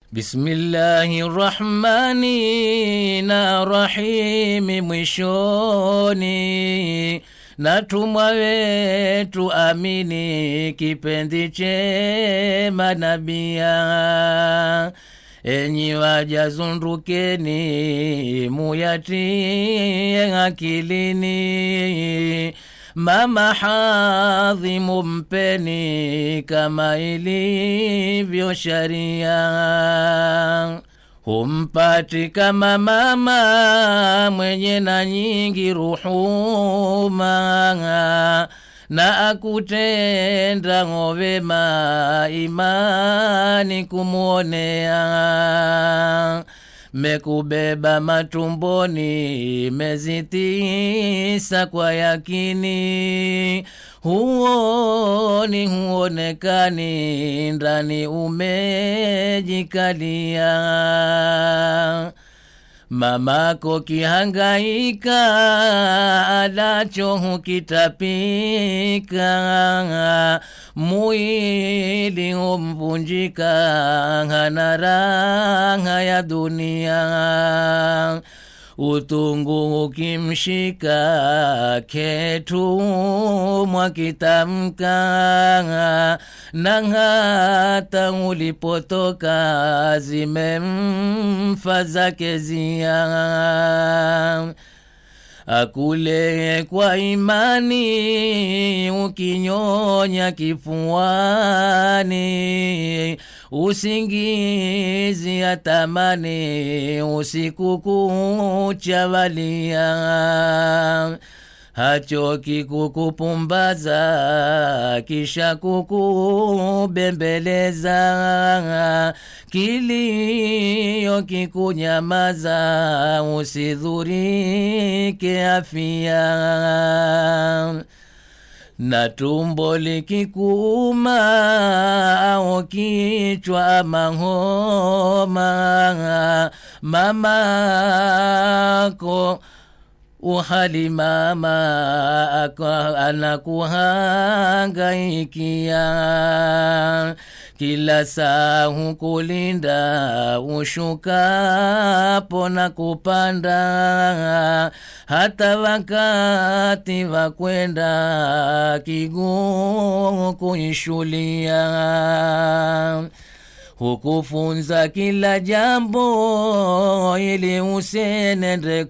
Bismillahi rahmani na rahimi mwishoni natumwa wetu amini kipenzi chema nabia enyi waja zundukeni muyatie akilini mama hadhi mumpeni kama ilivyo sharia humpati kama mama mwenye na nyingi ruhuma na akutenda ng'ovema imani kumwonea mekubeba matumboni mezi tisa kwa yakini huoni huonekani ndani umejikalia mamako kihangaika alacho hukitapika mwili humvunjika hana raha ya dunia utungu ukimshika ketumwa kitamka na hata ulipotoka zimemfa zake zia akule kwa imani ukinyonya kifuani usingizi atamani usiku kucha walia hachoki kukupumbaza kisha kukubembeleza kilio kikunyamaza usidhurike afia na tumbo likikuuma au kichwa ama homa mamako uhali mama anakuhangaikia kila saa hukulinda ushukapo na kupanda hata wakati wa kwenda kiguu kuishulia hukufunza kila jambo ili usenende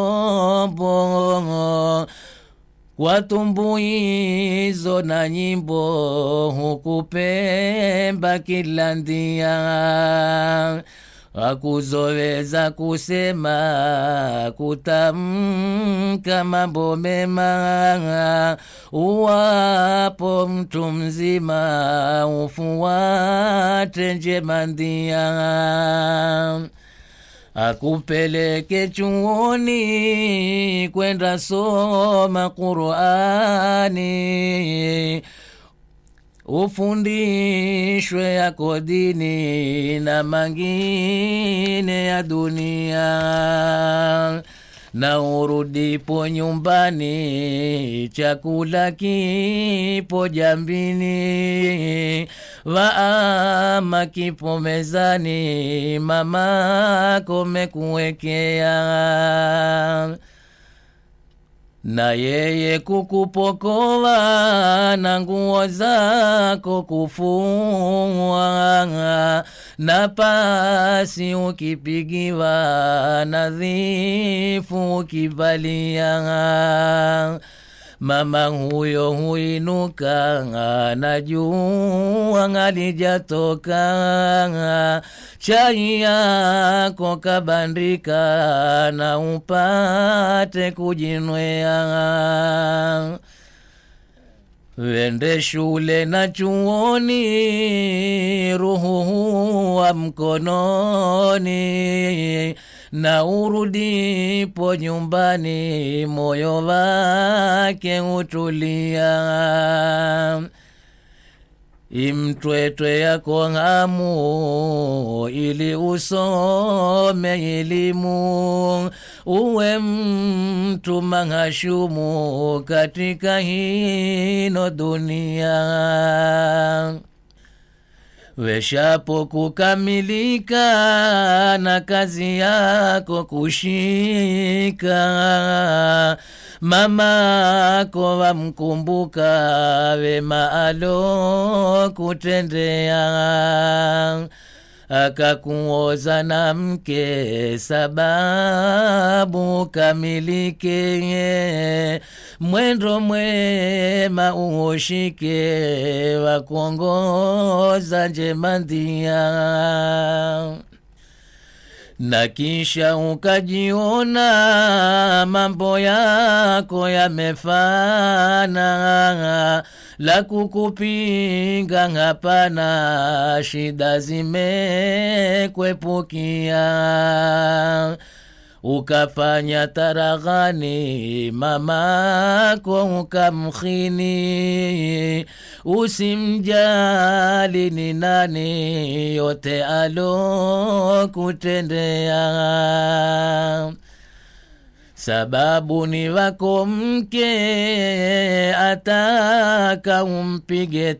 kombo kwa tumbuizo na nyimbo hukupemba kila ndia akuzoweza kusema kutamka mambo mema uwapo mtu mzima ufuate njema ndia akupeleke chuoni kwenda soma qurani ufundishwe yako dini na mangine ya dunia na urudipo nyumbani chakula kipo jambini waama kipo mezani mamako mekuwekea na yeye kukupokoa na nguo zako kufua na pasi ukipigiwa nadhifu ukivalia mama huyo huinuka na jua alijatoka chai yako kabandika na upate kujinwea wende shule na chuoni ruhu wa mkononi na urudipo nyumbani moyo wake utulia imtwetwe yako hamu ili usome elimu uwe mtu manghashumu katika hino dunia weshapo kukamilika na kazi yako kushika mamako wamkumbuka wema alo kutendea akakuoza na mke sababu kamilike mwendo mwema uoshike wa kuongoza njema ndia na kisha ukajiona mambo yako yamefana la kukupinga hapana shida zimekwepukia ukafanya taraghani mamako ukamkhini usimjali ni nani yote alo kutendea sababu ni wako mke ataka umpige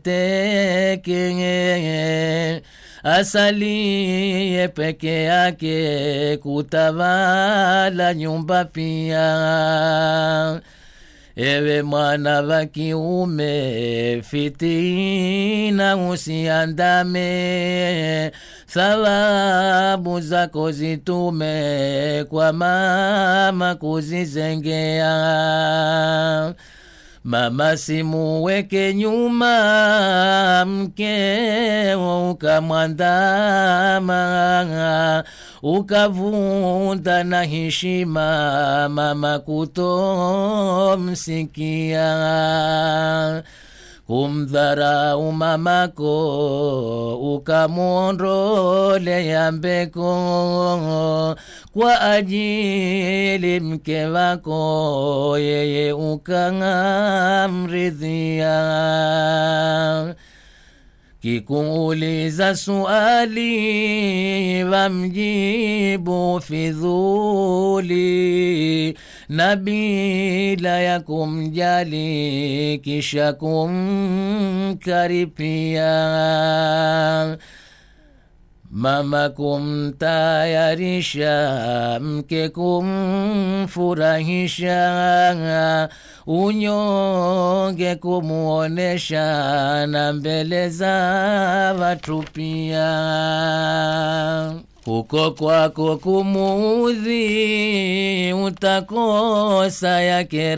teke asalie peke yake kutawala nyumba pia ewe mwana wa kiume fitina usiandame thawabu zako zitume kwa mama kuzizengea mama simuweke nyuma mkeo ukamwandama ukavunda na heshima mama kutomsikia kumdharau mamako ukamwondolea mbeko kwa ajili mke wako yeye ukamridhia kikuuliza suali wamjibu fidhuli na bila ya kumjali kisha kumkaripia mama kumtayarisha mke kumfurahisha unyonge kumuonesha na mbele za watu pia huko kwako kumuudhi utakosa yake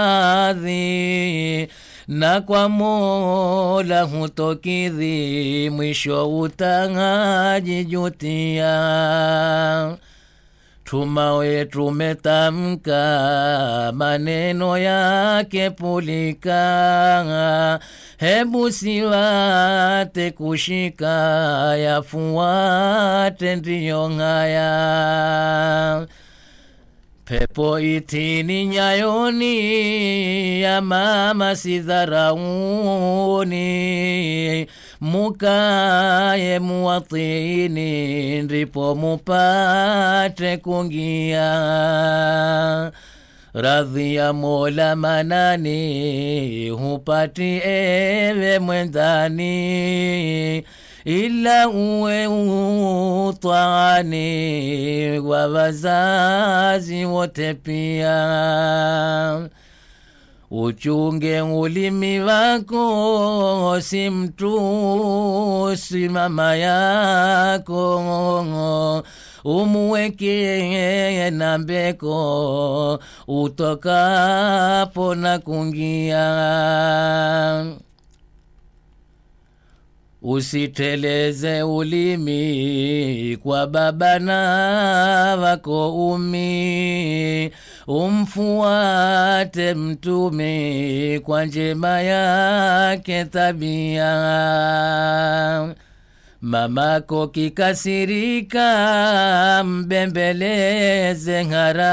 radhi na kwa mola hutokidhi mwisho utangajijutia tumawe tumetamka maneno yake pulika hebu siwate kushika yafuate ndiyo ng'aya pepo itini nyayoni ya mama sidharauni mukaye muwatini ndipo mupate kungia radhi ya mola manani hupati ewe mwendani ila uwe utwani wa wazazi wote pia uchunge ulimi wako si mtusi mama yako umuweke na mbeko utokapo na kungia usiteleze ulimi kwa baba na wako umi umfuate mtumi kwa njema yake tabia mamako kikasirika mbembeleze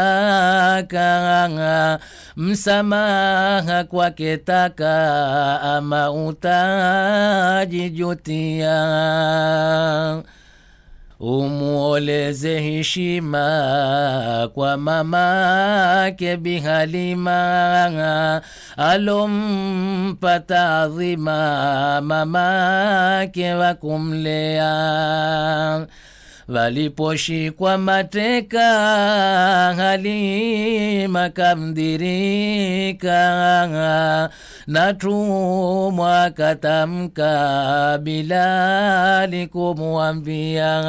haraka msamaha kwake taka ama utajijutia umuoleze heshima kwa mamake Bihalima alompa taadhima mamake wa kumlea waliposhikwa mateka Halima kamdirika na tumwa katamka Bilali kumwambia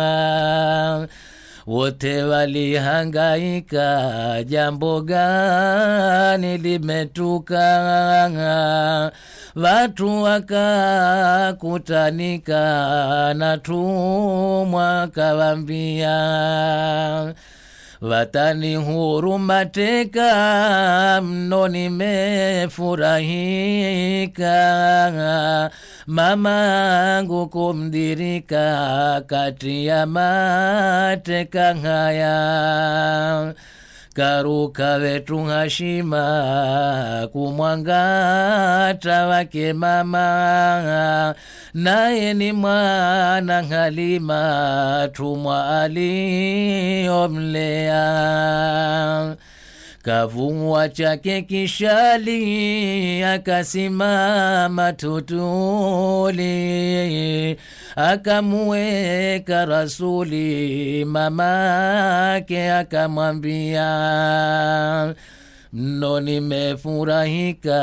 wote walihangaika, jambo gani limetuka? Watu wakakutanika na tumwa kawambia watani huru mateka mno nimefurahika mamangu kumdirika kati ya mateka haya karuka wetu hashima kumwangata wake mama naye ni mwana Halima tumwa aliyomlea kavumwa chake kishali akasimama tutuli akamuweka rasuli mamake akamwambia mno nimefurahika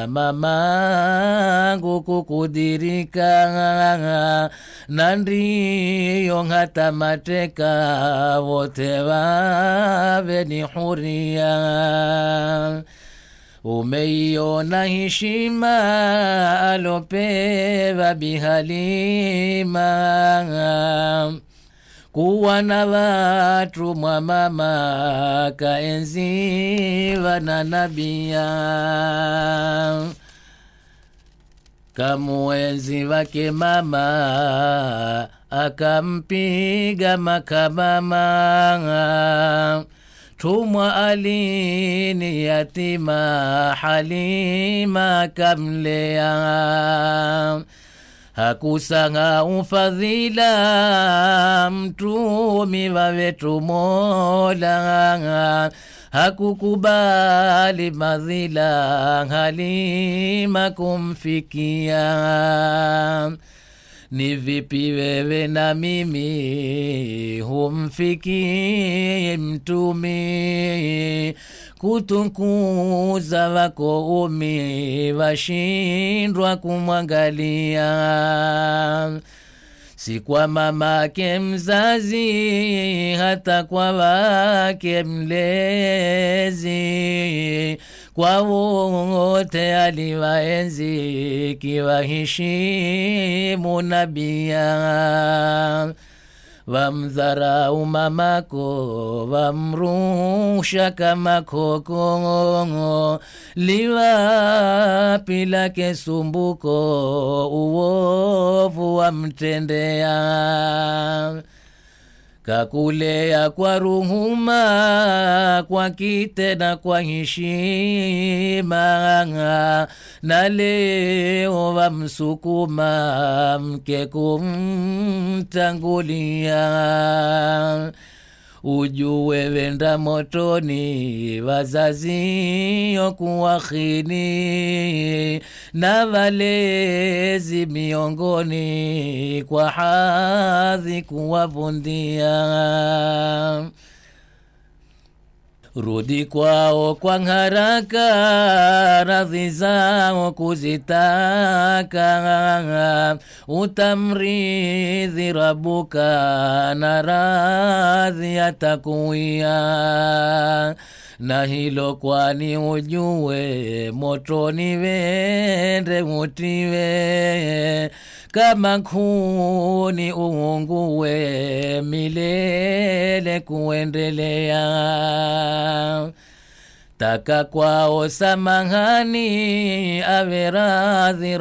mamangu kukudirika na ndiyo hata mateka wote wawe ni huria umeiona heshima alopewa bihalima kuwa na watu mwa mama kaenziwa na nabia kamuenzi wake mama akampiga makamama tumwa alini yatima halima kamlea hakusanga ufadhila mtumi wawetu mola hakukubali madhila halima kumfikia ni vipi wewe na mimi humfikii mtumi kutukuza wako umi washindwa kumwangalia si kwa mamake mzazi hata kwa wake mlezi kwa wote aliwaenzi kiwaheshimu nabia wamdharau mamako wamrusha kama kokongo liwapi lake sumbuko uovu wamtendea kakulea kwa ruhuma kwa kite na kwa heshima na leo wamsukuma mke kumtangulia ujue wenda motoni wazazio kuwakhini na walezi miongoni kwa hadhi kuwavundia rudi kwao kwa haraka radhi zao kuzitaka utamridhi rabuka na radhi atakuia na hilo kwani ujue motoni wende utiwe kama kuni uungue milele kuendelea taka kwao samahani awe radhi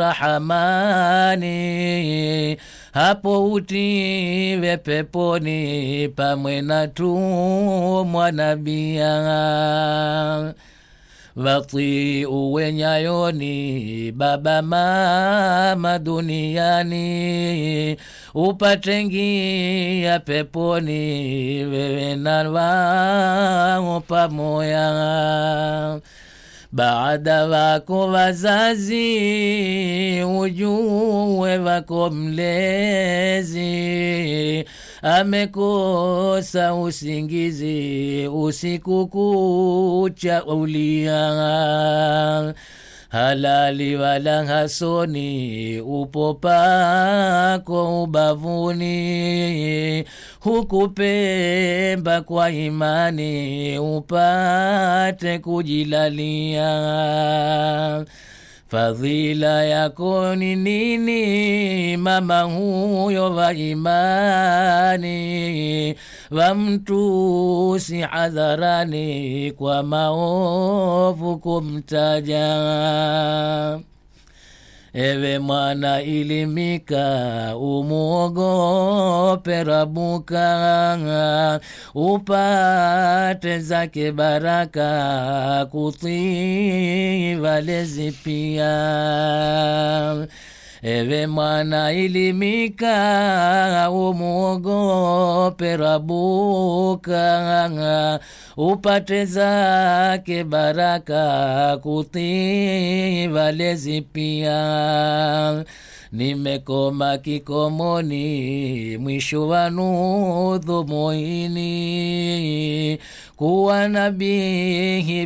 rahamani hapo utiwe peponi pamwe na tumwa nabia watiu wenyayoni baba mama duniani upate ngia peponi wewe na wao pamoya baada wako wazazi ujue wako mlezi amekosa usingizi usiku kucha ulia halali wala hasoni upo pako ubavuni hukupemba kwa imani upate kujilalia fadhila yako ni nini mama huyo wa imani wamtusi hadharani kwa maovu kumtaja ewe mwana ilimika umuogope rabuka upate zake baraka kutii walezi pia ewe mwana ilimika umuogope rabuka upate zake baraka kutii walezi pia nimekoma kikomoni mwisho wa nudhu moini kuwa nabihi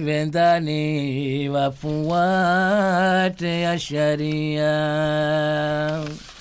vendani wafuate ya sharia